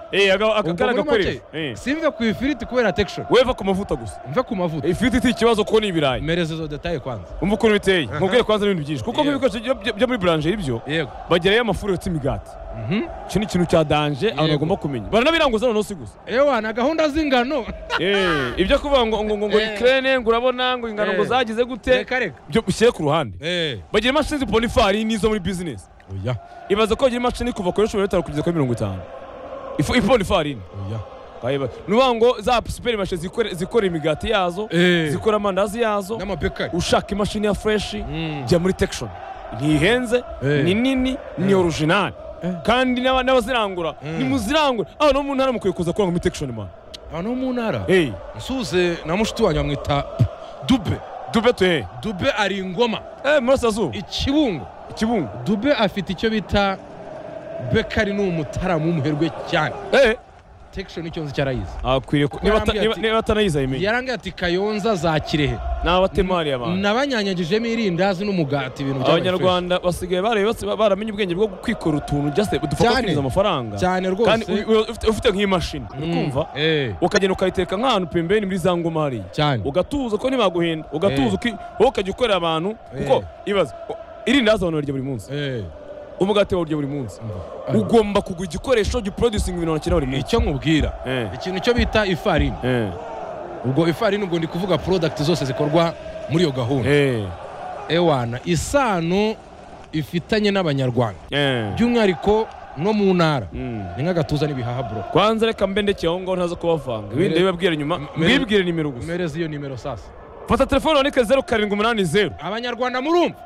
A: akakara
B: ubwo muri
A: agakoresho
B: make simve ku ifiriti kubera Texon
A: weva ku mavuta gusa
B: mve ku mavuta
A: ifiriti si ikibazo kuko ni ibirayi
B: mereza izo detaye kwanza
A: umva ukuntu biteye nkubwiye kwanza n'ibintu byinshi kuko
B: Yeah.
A: nk'ibikoresho byo- byo- byo muri buranjeri ibyo
B: yego
A: bagerayo amafuru yotse imigati
B: mhm
A: iki ni ikintu cya danje abantu
B: Yego.
A: bagomba kumenya baranabiranguza noneho si gusa
B: ewa na gahunda z'ingano
A: Eh, ibyo kuvuga ngo ngo ngo ngo
B: Eh.
A: ikirere ngo urabona ngo ingano ngo
B: Eh.
A: zagize gute
B: reka reka
A: byo ushyire ku ruhande
B: Eh.
A: bagira imashini zipona ifarini zo muri bizinesi
B: oya
A: ibaze ko bagira imashini kuva kuri cumi n'itanu kugeza kuri mirongo itanu Ifu- ipona ifarini
B: oya
A: Kayiba- ni ukuvuga ngo za superi mashini zikora- zikora imigati yazo
B: Eh.
A: zikora amandazi yazo
B: n'amabekari
A: ushaka imashini ya fureshi
B: Mm.
A: jya muri tekishoni ntihenze
B: Eh.
A: ni nini ni orujinali kandi n'aba- n'abazirangura nimuzirangure aho no mu ntara mukwiye kuza kurangwa muri tekishoni mani
B: abantu bo mu ntara
A: eyi
B: nsuze na mushiki wanjye bamwita dube
A: dube tuhe
B: dube ari ingoma
A: eee murasazuba
B: ikibungo
A: ikibungo
B: dube afite icyo bita bekari ni umutaramu w'umuherwe cyane
A: eee
B: tekishoni icyo nzi cyarayize
A: akwiriye ku- niba ata- niba- niba atanayize ayimenye
B: yarangiye ati kayonza za kirehe
A: ni abatemari abantu
B: nabanyanyagijemo irindazi n'umugati ibintu byabaye
A: abanyarwanda basigaye barebe bose ba- baramenye ubwenge bwo kwikora utuntu just dupfa
B: Cyane.
A: kwinjiza amafaranga
B: fresh. cyane
A: kandi
B: rwose
A: u- u- ufite- ufite nk'imashini uri kumva
B: Mm, eh,
A: ukagenda ukayiteka nk'ahantu pembeni muri za ngoma hariya
B: cyane
A: ugatuza ko ntibaguhenda
B: Eh.
A: ugatuza uki- wowe ukajya ukorera abantu kuko ibaza o- irindazi abantu barya buri munsi
B: Eh,
A: umugati bawurya buri munsi
B: ah,
A: ugomba kugura igikoresho giproducinga ibintu bakina buri munsi
B: icyo nkubwira
A: Eh.
B: ikintu cyo bita ifarini
A: Eh,
B: ubwo ifarini ubwo ndi kuvuga product zose zikorwa muri iyo gahunda
A: eh,
B: ewana isano ifitanye n'abanyarwanda
A: eh.
B: by'umwihariko no mu ntara
A: Mm.
B: ni nk'agatuza n'ibihaha bro
A: kwanza reka mbe ndekeye aho ngaho ntaza kubavanga ibindi
B: Mere-
A: bibabwire nyuma
B: mere-
A: mbibwire nimero gusa
B: umereze iyo nimero sasa
A: fata telefone wandike zeru karindwi umunani zeru
B: abanyarwanda murumva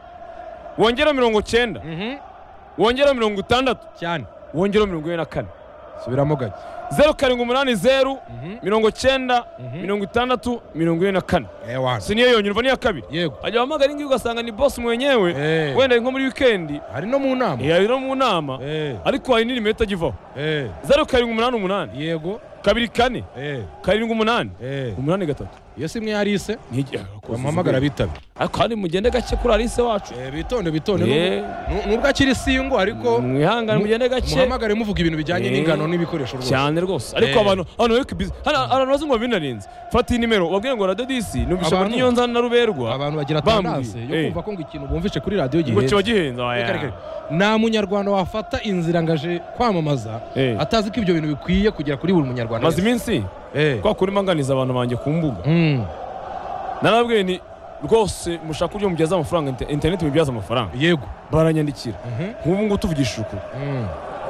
A: wongera mirongo cyenda
B: Mhm,
A: wongera mirongo itandatu
B: cyane
A: wongera mirongo ine na kane
B: subiramo gake
A: zeru karindwi umunani zeru
B: Mhm.
A: mirongo cyenda
B: Mhm.
A: mirongo itandatu mirongo ine na kane
B: ewana
A: si niyo yonyine uva niya kabiri
B: yego
A: ajya wahamagara iyi ngiyi ugasanga ni bosi mwenyewe
B: Eh.
A: wenda nko muri wikendi
B: hari no mu nama
A: yari no mu nama
B: Eh,
A: ariko hari n'inimero itagivaho
B: eh,
A: zeru karindwi umunani umunani
B: yego
A: kabiri kane
B: eh,
A: karindwi umunani
B: eh.
A: umunani gatatu
B: iyo si mwe yarise
A: Ntige-
B: bamuhamagara bitabe
A: ariko kandi mugende gake kuri arise wacu
B: Eh, bitonde bitonde
A: Eh.
B: Nu- nubwo akiri singo ariko
A: mwihangane mugende gake
B: muhamagare muvuga ibintu bijyanye
A: Eh.
B: n'ingano n'ibikoresho rwose
A: cyane rwose ariko
B: Eh.
A: abantu abantu bari kubizi hano abantu bazi ngo binarinze fata iyi nimero wabwiye ngo radodisi numvise
B: Abantu-
A: abantu nyonza na ruberwa
B: abantu bagira
A: Bambwiye,
B: tendance yo
A: eh.
B: kumva ko ngo ikintu bumvise kuri radiyo
A: ngo
B: gihenze
A: kiba gihenze oya.
B: Reka, reka, reka. nta munyarwanda wafata inzira ngaje kwamamaza
A: Eh.
B: atazi ko ibyo bintu bikwiye kugera kuri buri munyarwanda
A: maze
B: wese.
A: iminsi
B: Eh.
A: kwa kundi mpanganiza abantu banjye ku mbuga
B: Mm,
A: narababwiye ni rwose mushaka uburyo mubyaza amafaranga inte- interineti mubyaza amafaranga
B: yego
A: baranyandikira
B: Mhm,
A: nk'ubu ngubu tuvugishije ukuri
B: mm,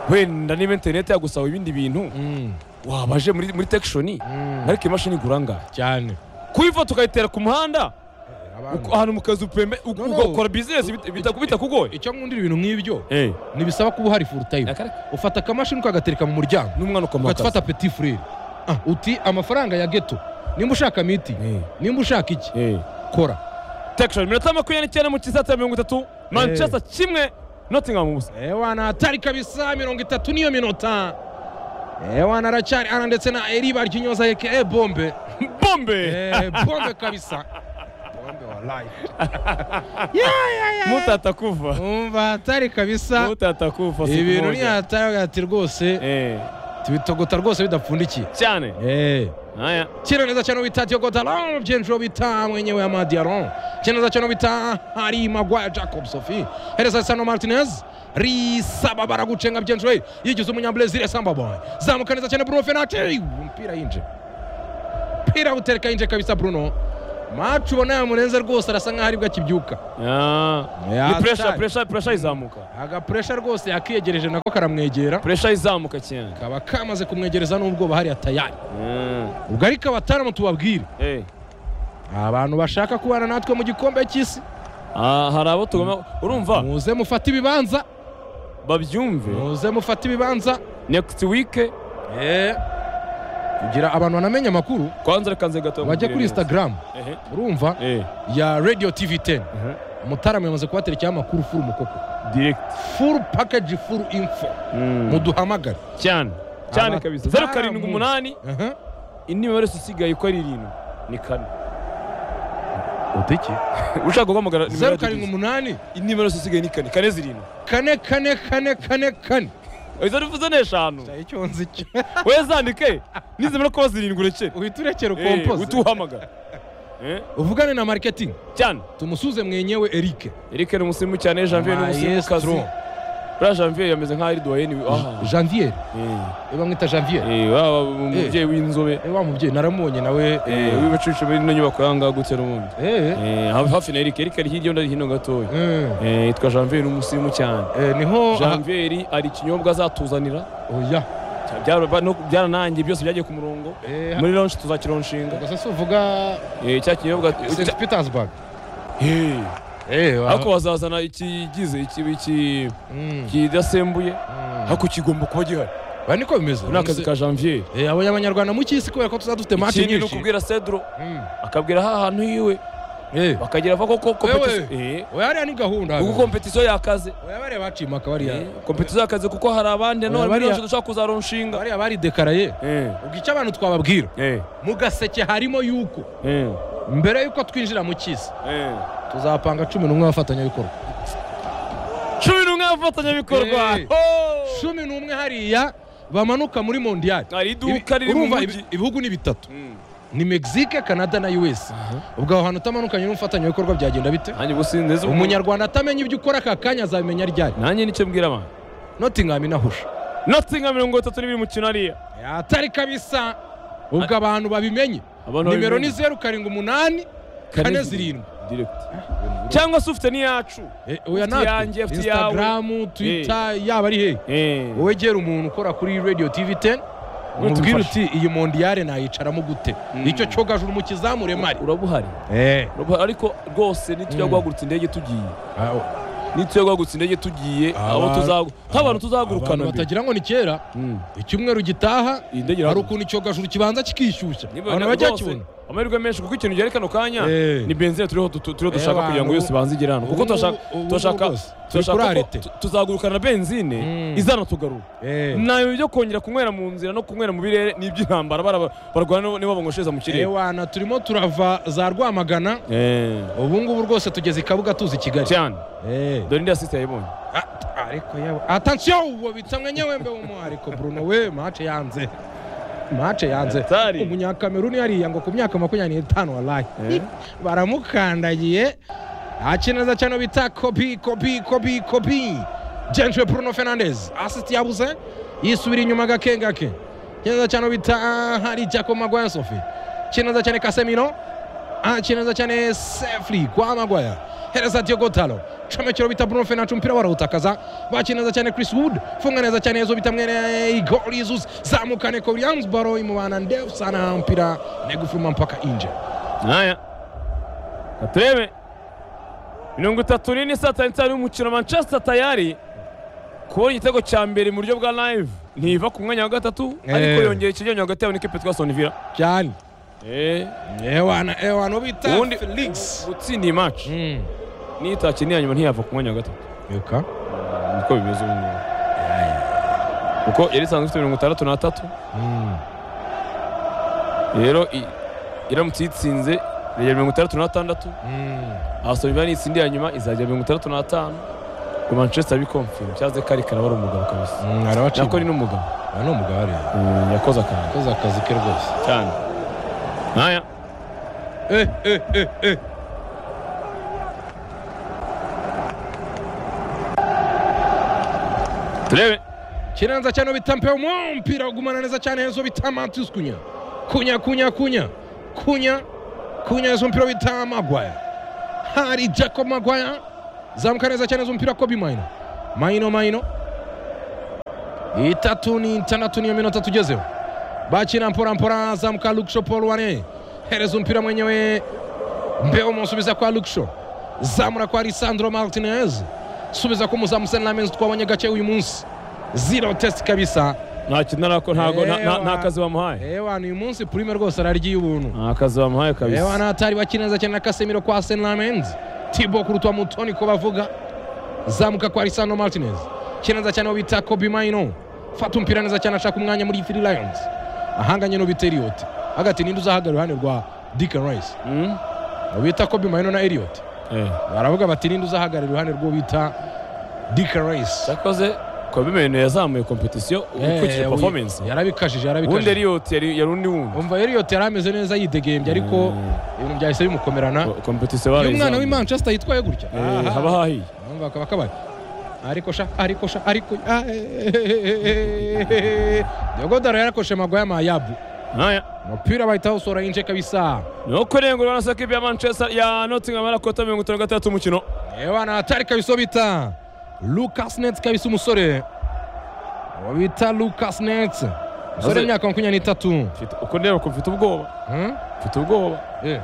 A: wenda niba interineti yagusaba ibindi bintu
B: mm,
A: wabaje muri muri tekishoni
B: mm.
A: ariko imashini igura angahe
B: cyane
A: kuyiva tukayitera ku muhanda
B: abantu.
A: ahantu mu kazu pembe u-
B: No, no.
A: ugakora bizinesi bita- bita- bitakugoye
B: icyo nkundira ibintu nk'ibyo
A: Eh,
B: ntibisaba kuba uhari full time
A: Akareka.
B: ufata akamashini ukagatereka mu muryango
A: n'umwana ukomoka
B: ugafata petit frere Ah, uti amafaranga ya geto nimba ushaka miti
A: Eh.
B: nimba ushaka iki kora
A: tekishoni minota makumyabiri n'icyenda mu kisaha cya mirongo itatu manchester kimwe nottingham ubusa
B: ewana hatari kabisa mirongo itatu niyo minota ewana aracyari ara ndetse na eriba ryinyoza yeke e bombe
A: bombe
B: Eh, bombe kabisa bombe wallahi
A: mutata kuva
B: umva hatari kabisa
A: mutata kuva siku
B: ibintu
A: moja.
B: ni hatari ati rwose
A: Eh,
B: tubitogota rwose bidapfundikiye
A: cyane
B: Eh.
A: haya
B: kino neza cyane bita Diogo Dalot byinjiro bita mwenyewe Amad Diallo kino neza cyane bita Harry Maguire Jacob Sophie hereza Sano Martinez risaba baragucenga byinjiro hey, yigize umunyabrazil Samba Boy zamuka neza cyane Bruno Fernandes umpira yinje mpira utereka yinje kabisa Bruno macu ubona yamurenze rwose arasa nkaho aribwo akibyuka
A: Ah,
B: Ya,
A: ni puresha
B: hatari.
A: puresha puresha izamuka
B: agapuresha rwose yakiyegereje nako karamwegera
A: puresha izamuka cyane
B: kaba kamaze kumwegereza n'ubwoba hariya tayari
A: Mm,
B: ubwo ariko abataramu tubabwire
A: eh.
B: abantu bashaka kubana natwe mu gikombe cy'isi
A: Ah, hari abo tugomba urumva
B: muze mufate ibibanza
A: babyumve
B: muze mufate ibibanza
A: next week
B: kugira abantu banamenya amakuru
A: kwanza reka nze gato
B: bajye kuri
A: mubwire neza.
B: instagram
A: Ehe,
B: urumva
A: eh,
B: ya radio tv 10
A: ehe.
B: mutarama yamaze kubaterekeho amakuru furu mukoko
A: direct
B: furu package furu info
A: Mm.
B: muduhamagare
A: cyane cyane
B: Aba-
A: kabisa zeru karindwi umunani
B: Aha.
A: indi mibare yose isigaye uko ari irindwi ni kane
B: utiki
A: ushaka guhamagara nimero
B: zeru
A: yacu
B: karindwi
A: tuzi.
B: umunani
A: indi mibare yose isigaye ni kane kane zirindwi
B: kane kane kane kane kane
A: izo bivuze n'eshanu
B: icyo nzi cyo
A: wowe zandike nizimara kuba zirindwi urekere
B: uhita urekera
A: Eh, uhite
B: ukompoze
A: uhamagara Eh,
B: uvugane na marketing
A: cyane
B: tumusuze mwenyewe erike
A: eric ni umusimu cyane janvier ni umusimukazi
B: Maestro.
A: buriya janvier yameze nk'aho ari duwayeni aha
B: janvier
A: Eh,
B: bamwita janvier
A: eh, waba umubyeyi w'inzobe
B: Eh, wa mubyeyi naramubonye nawe
A: eh, w'ibicucu muri ino nyubako yanga gutse n'ubundi
B: Eh,
A: Eh, hafi na eric eric ari hirya undi ari hino gatoya
B: eh,
A: Eh, yitwa janvier ni umusimu cyane
B: eh, niho
A: janvier ari ikinyobwa azatuzanira
B: oya
A: Byara- ba- no- byaranangiye byose byagiye ku murongo muri lonshi tuzakironshinga
B: gusa si uvuga
A: Eh, cya kinyobwa
B: st petersburg
A: Eh, ariko
B: ariko
A: bazazana ikigize iki- iki- kidasembuye ariko kigomba kuba gihari
B: ba niko bimeze
A: ubu ni akazi ka janvier
B: Eh, abo abanyarwanda mu cy'isi kubera ko tuzaba dufite mati
A: ikindi ni
B: nyinshi
A: ukubwira cedro
B: Mm.
A: akabwira ha hantu hiwe
B: Eh,
A: bakagira va koko
B: Wewe.
A: competition- Eh,
B: oya hariya ni gahunda
A: kuko kompetisiyo yakaze
B: oya bariya baciye impaka bariya
A: Eh, kompetisiyo yakaze kuko hari abandi nanone
B: bariya-
A: miliyoni dushaka kuzaronshinga
B: bariya bari dekaraye
A: Eh,
B: ubwo icyo abantu twababwira
A: eh,
B: mu gaseke harimo yuko
A: eh,
B: mbere yuko twinjira mu cy'isi
A: eh.
B: tuzapanga cumi n'umwe abafatanyabikorwa
A: cumi n'umwe abafatanyabikorwa
B: Eh.
A: Oh!
B: cumi n'umwe hariya bamanuka muri mondiyali
A: hari iduka riri mu
B: urumva
A: mujyi
B: ibi- ibihugu ni bitatu
A: Mm.
B: ni mexique canada na us ubwo aho hantu utamanukanye n'umufatanyabikorwa byagenda bite
A: nanjye ubu sindeze
B: umunyarwanda atamenya ibyo ukora aka kanya azabimenya ryari
A: nanjye nicyo mbwira abantu
B: nottingham inahusha
A: nottingham mirongo itatu n'ibiri mukino hariya
B: atari kabisa ubwo abantu babimenye
A: Abantu
B: nimero
A: babimenye.
B: ni zeru karindwi umunani kane zirindwi
A: direct cyangwa se ufite n'iyacu
B: Eh, oya
A: Ufite yanjye,
B: natwe
A: ufite
B: instagram twitter yaba ari hehe
A: Eh.
B: wowe gera umuntu ukora kuri radio tv 10 umubwire
A: tumufashe.
B: uti iyi mondiyale nayicaramo gute icyo cyogajuru mu kizamure mari
A: urabuhari
B: Eh,
A: Urabuhari, ariko rwose nitujya guhagurutsa indege tugiye
B: ah,
A: nitujya guhagurutsa indege tugiye abo
B: Abantu-
A: tuzagu nk'abantu tuzagurukana
B: abantu
A: mbere
B: batagira ngo ni kera
A: Mm.
B: icyumweru gitaha
A: Iyi ndege
B: hari
A: irahaguruka.
B: ukuntu icyogajuru kibanza kikishyushya
A: Niba
B: abantu
A: rwose,
B: bajya kibona
A: amahirwe menshi kuko ikintu gihari kano kanya
B: Eh.
A: ni benzine turiho tu- turiho dushaka
B: Eh,
A: kugira ngo
B: abantu-
A: yose ibanze igere hano kuko
B: ubu-
A: turashaka
B: ubu-
A: turashaka
B: ubu rwose, turi
A: turashaka
B: kuri
A: ko
B: arete.
A: tu- tuzagurukana na benzine
B: Mm.
A: izanatugarura
B: Eh.
A: nabi byo kongera kunywera mu nzira no kunywera mu birere ni iby'intambara bara- barwana niba bangoshereza mu kirere
B: ewana turimo turava za rwamagana
A: Eh,
B: ubu ngubu rwose tugeze i kabuga tuzi kigali
A: cyane
B: Eh.
A: dore indi asisite yayibonye
B: Ah, ariko yawe atansiyo uwo bita mwenyewe mbe w'umu ariko bruno we mace yanze mace yanze
A: Hatari.
B: umunyakameruni yariya ngo ku myaka makumyabiri n'itanu warayi
A: Eh.
B: baramukandagiye akineza cyane bita kopi kopi kopi kopi jenjwe bruno fernandez asiti yabuze yisubira inyuma gake gake kineza cyane bita ah, hari jacob magwaya sofi kineza cyane kasemino achineza cyane safely kwa magwaya hereza diogo talo comekero bita bruno fernandes umupira barawutakaza bakineza cyane chris wood funga neza cyane ezo bita mwene igor jesus zamukane ko williams baro imubana ndefu sana mpira negufuma mpaka inje
A: haya katurebe mirongo itatu n'ine saa tanu n'itanu y'umukino manchester tayari kubona igitego cya mbere mu buryo bwa live ntiva ku mwanya wa gatatu ariko
B: Eh.
A: yongera ikigenyo hagati yabo n'ikipe yitwa sonivira
B: cyane
A: Eh,
B: ewana ewana ubita
A: Ubundi-
B: felix
A: gutsinda iyi match
B: Mm.
A: niyo itakeneye hanyuma ntiyava ku mwanya wa gatatu
B: Yuka.
A: niko bimeze ubu ngubu kuko yari isanzwe ifite mirongo itandatu n'atatu
B: Mm.
A: rero i- iramutse yitsinze iragera mirongo itandatu n'atandatu
B: Mm.
A: abasomi nitsindiye hanyuma izagera mirongo itandatu n'atanu ngo manchester bikomfirme cyaze kari karabara umugabo kabisa
B: Mm, arabaciye
A: nako ni n'umugabo
B: Ah, ni umugabo areba
A: Mm, yakoze akantu
B: akoze akazi ke rwose
A: cyane nkaya
B: eh eh eh eh
A: turebe
B: kirenza cyane ubita mpe umupira ugumana neza cyane Enzo bita Matheus Kunya Kunya Kunya Kunya Kunya Kunya Enzo umupira bita Maguire hari Jacob Maguire zamuka neza cyane Enzo umupira Kobe Maino Maino Maino itatu ni itandatu niyo minota tugezeho bakina mpora mpora azamuka Luksho Paul Wane hereza umupira mwenyewe mbeo umusubiza kwa Luksho zamura kwa Lisandro Martinez subiza ku muzamu Sen Lammens twabonye gake uyu munsi zero test kabisa
A: nta kintu arako ntago nta- nta- nta kazi bamuhaye
B: ewana uyu munsi prime rwose araryiye ubuntu
A: nta kazi bamuhaye kabisa
B: ewana hatari bakina neza cyane na kasemiro kwa senlamenz tibo kurutwa mutoni ko bavuga zamuka kwa lisano martinez kineza cyane uwo bita kobi maino fata umupira neza cyane ashaka umwanya muri free lions ahanganye n'ubita eliot hagati ninde uzahagarara iruhande rwa deacon rice
A: Mm?
B: ubita kobi maino na eliot
A: Eh.
B: baravuga bati ninde uzahagarara iruhande rw'uwo bita deacon rice
A: cyakoze kobimeno yazamuye kompetisiyo ukurikije
B: Eh,
A: performance
B: yarabikajije
A: ubundi
B: yarabikajije
A: eliyot yari yari undi wundi
B: umva Elliot yari ameze neza yidegembye ariko ibintu byahise bimukomerana
A: kompetisiyo
B: uyu mwana
A: barayizamuye
B: w'imanchester yitwaye gutya
A: Eh, haba hahiye
B: umva akaba akabaye ariko sha ariko sha ariko ah, eh, eh, eh, eh. diogodaro yarakoshe magoya mayabu
A: nkaya
B: umupira bahita bawusora yinje kabisa
A: nuko irengura urabona sa kipe ya manchester ya nottingham arakota mirongo itanu na gatandatu umukino
B: ewana atari kabisa bita lucas net kabisa umusore uwo bita lucas net umusore
A: Maze-
B: w'imyaka makumyabiri n'itatu
A: Mfite- uko ndeba ko mfite ubwoba
B: Hmm?
A: mfite ubwoba
B: Eh,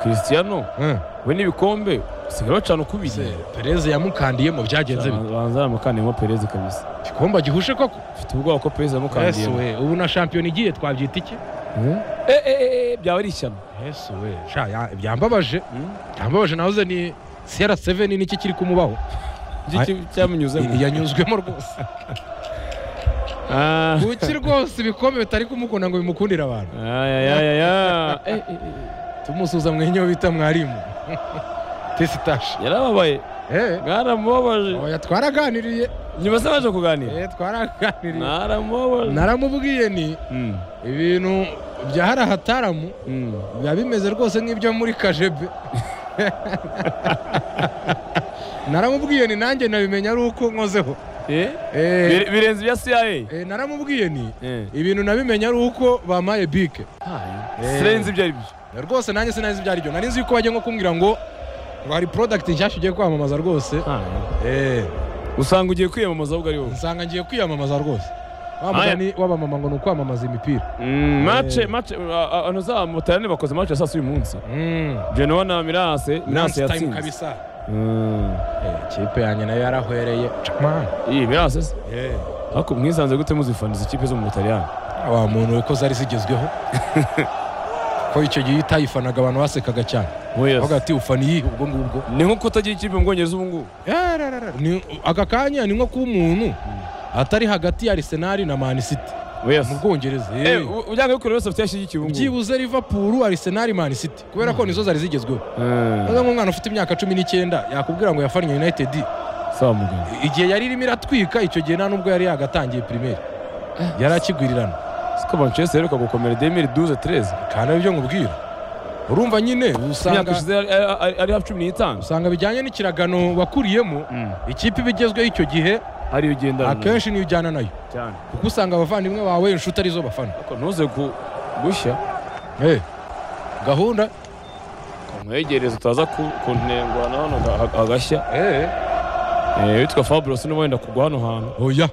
A: christiano
B: eh.
A: we n'ibikombe usigaye bacana ukubiri
B: Se, perez yamukandiyemo byagenze bite
A: banza yamukandiyemo perez kabisa
B: igikomba gihushe koko
A: mfite ubwoba ko perez
B: yesu
A: yamukandiyemo
B: we ubu na shampiyona igiye twabyita iki
A: Eh, eh, eh, eh, byaba ari ishyano
B: yesu we sha ya- byambabaje
A: Mm.
B: byambabaje nahoze ni siyara seveni niki kiri kumubaho
A: Iki cyamunyuzemo
B: yanyuzwemo rwose
A: Ah.
B: kuki rwose ibikombe bitari kumukunda ngo bimukundire abantu
A: ayayayaya Eh, eh,
B: tumusuza mwenyewe bita mwarimu tesitashi
A: yarababaye mwaramubabaje
B: oya twaraganiriye
A: nyuma se baje kuganira
B: Eh, twaraganiriye
A: mwaramubabaje
B: naramubwiye ni
A: Mm,
B: ibintu bya hara hataramu
A: mm.
B: biba bimeze rwose nk'ibyo muri kajebe naramubwiye ni nanjye nabimenya ari uko nkozeho
A: Eh?
B: Eh,
A: Bire- birenze ibya cia
B: eh, naramubwiye ni
A: Eh.
B: ibintu nabimenya ari uko bamaye bike Eh.
A: sirenze ibyo ari byo
B: rwose nanjye sinari nzi ibyo ari byo nari nzi yuko bajya nko kumbwira ngo ngo hari porodagiti nshyashya ugiye kwamamaza rwose Eh,
A: usanga ugiye kwiyamamaza ahubwo ariwowe
B: nsanga ngiye kwiyamamaza rwose wa
A: Aya.
B: mugani w'abamama ngo ni ukwamamaza imipira
A: mace mace abantu za mutarane bakoze mace ya saa sita uyu munsi
B: Mm,
A: genoa na mirase mirase
B: lunch time
A: yatsinze
B: kabisa
A: Mm.
B: Eh, kipe yanjye nayo yarahwereye Chapman.
A: iyi mirase se
B: Eh,
A: ariko mwisanze gute muzifaniza ikipe zo mu butaliyani
B: wa muntu we ko zari zigezweho ko icyo gihe utayifanaga abantu basekaga cyane avuga ati ufana iyihe ubwo ngubwo
A: ni nko kutagira ikipe mu bwongereza ubu ngubu
B: Yararara, ni- aka kanya ni nko kuba umuntu atari hagati ya arisenali na mani siti mu bwongereza eh.
A: Eh, u- ujyanye kure wese afite yashyigikiye ubu ngubu
B: byibuze livapuru arisenali mani siti kubera ko nizo zari zigezweho
A: Eh,
B: aza nk'umwana ufite imyaka cumi n'icyenda yakubwira ngo yafannye united
A: sawa muganga
B: igihe yari irimo iratwika icyo gihe nta n'ubwo yari yagatangiye pirimeri yari akigwirirana
A: siko manchester iheruka gukomera demiri duze tereze
B: kandi aribyo nkubwira urumva nyine
A: imyaka
B: usanga
A: ishize ari- ari- ari hafi cumi n'itanu
B: usanga bijyanye n'ikiragano wakuriyemo ikipe iba igezweho icyo gihe
A: ariyo ugendana
B: akenshi niyo ujyana nayo
A: cyane
B: kuko usanga abavandimwe bawe inshuti arizo bafana
A: ariko ntuze gu- gushya
B: Eh, gahunda
A: umwegereza utaza ku- kunengwa na hano aga- agashya
B: Eh,
A: Eh, witwa fabulosi n'uba wenda kugwa hano hantu
B: oya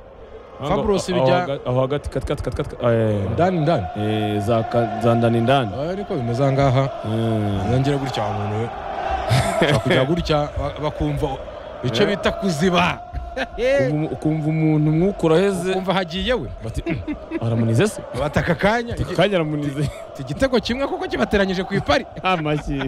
A: Wango,
B: Fabros
A: aho
B: bijya
A: haga- aho hagati kati kati kati kati eh,
B: ndani ndani
A: eh, za ka- za ndani ndani
B: Ah, niko bimeze ahangaha
A: Mm.
B: nongera gutya wa muntu we Ushobora kujya gutya ba- bakumva icyo bita kuziba
A: Ukumva- ukumva umuntu umwuka uraheze
B: kumva hagiye we
A: bati aramunize se
B: bataka akanya igi-
A: kanya aramunize
B: ati igitego kimwe kuko kibateranyije ku ipari
A: amashyi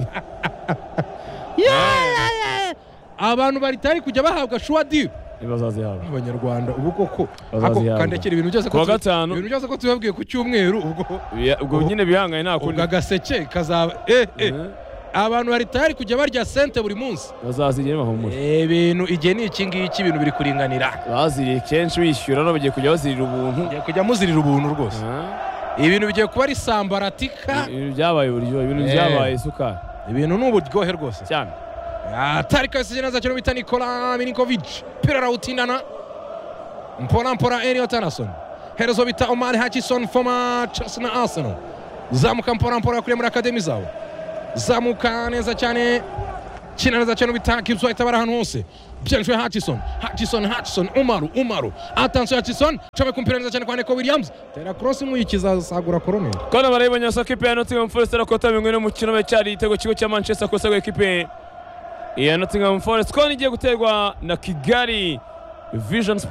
B: abantu bari tari kujya bahabwa shuwa diyu
A: ntibazazihabwa
B: abanyarwanda ubu koko ako
A: Bazazihabwa.
B: kandekera ibintu byose ko
A: Kuwa
B: tu-
A: gatanu.
B: ibintu byose ko tubabwiye ku cyumweru ubwo
A: Biya- ubwo nyine bihangaye nta kundi
B: ubwo agaseke kazaba eh eh
A: Eh,
B: abantu bari tari kujya barya sente buri munsi
A: bazaziriye bahumure
B: ibintu igihe ni iki ngiki ibintu biri kuringanira
A: baziriye kenshi wishyura no bagiye kujya bazirira ubuntu
B: Ngiye kujya muzirira ubuntu rwose
A: Ah,
B: ibintu bigiye kuba ari sambaratika
A: ibintu byabaye uburyo ibintu
B: Eh.
A: byabaye isukari
B: ibintu ni uburyohe rwose
A: cyane
B: atari kabisa jeneza cyane bita nikola milinkovic pira arawutindana mpora mpora eliot anderson herezo bita omar hachison foma chelsea na arsenal zamuka mpora mpora yakuriye muri akademi zawe zamuka neza cyane kina neza cyane bita gibs white abari ahantu hose byenjwe hachison hachison hachison umaru umaru atanso hachison comeka umupira neza cyane kwa neko williams tera cross muyikiza sagura koroneri
A: kona barayibonye soko ikipe ya Nottingham Forest arakota bimwe n'umukino we cyari igitego kigo cya Manchester Costa ku ikipe ya Nottingham Forest kona igiye guterwa na Kigali Vision Sport